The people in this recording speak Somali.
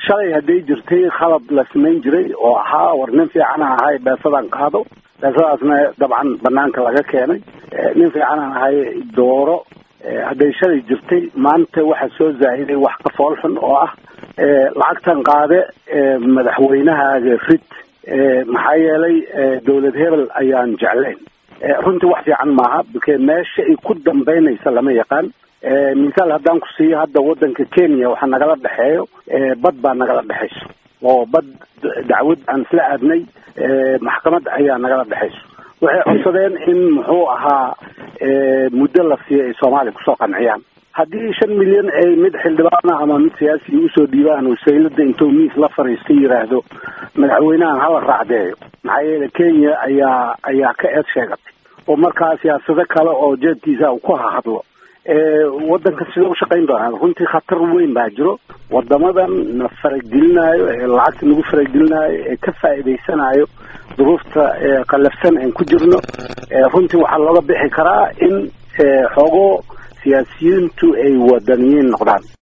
shalay hadday jirtay khalad la samayn jiray oo ahaa war nin fiican aan ahay beesadaan qaado beesadaasna dabcan banaanka laga keenay nin fiican aan ahay dooro hadday shalay jirtay maanta waxaa soo zaahiday wax ka fool xun oo ah lacagtan qaade madaxweynahaaga rid maxaa yeelay dowlad hebel ayaan jeclayn runtii wax fiican maaha bke meesha ay ku dambaynaysa lama yaqaan misaal haddaan ku siiyo hadda waddanka kenya waxaa nagala dhexeeyo bad baa nagala dhexayso oo bad dacwad aan isla aadnay maxkamad ayaa nagala dhexayso waxay codsadeen in muxuu ahaa muddo la siiyo ay soomaaliya kusoo qanciyaan haddii shan milyan ay mid xildhibaana ama mid siyaasiga usoo dhiibaan wasaylada intuu miis la fariisto yidhaahdo madaxweynahan hala raacdeeyo maxaa yeele kenya ayaa ayaa ka eed sheegatay oo markaa siyaasado kale oo jeedkiisa uu ku hahadlo waddanka sida u shaqayn doonaa runtii khatar weyn baa jiro wadamadan na faragelinayo ee lacagta nagu faragelinayo ee ka faa'iidaysanayo duruufta qallafsan aan ku jirno runtii waxaa looga bixi karaa in xoogo siyaasiyiintu ay wadaniyiin noqdaan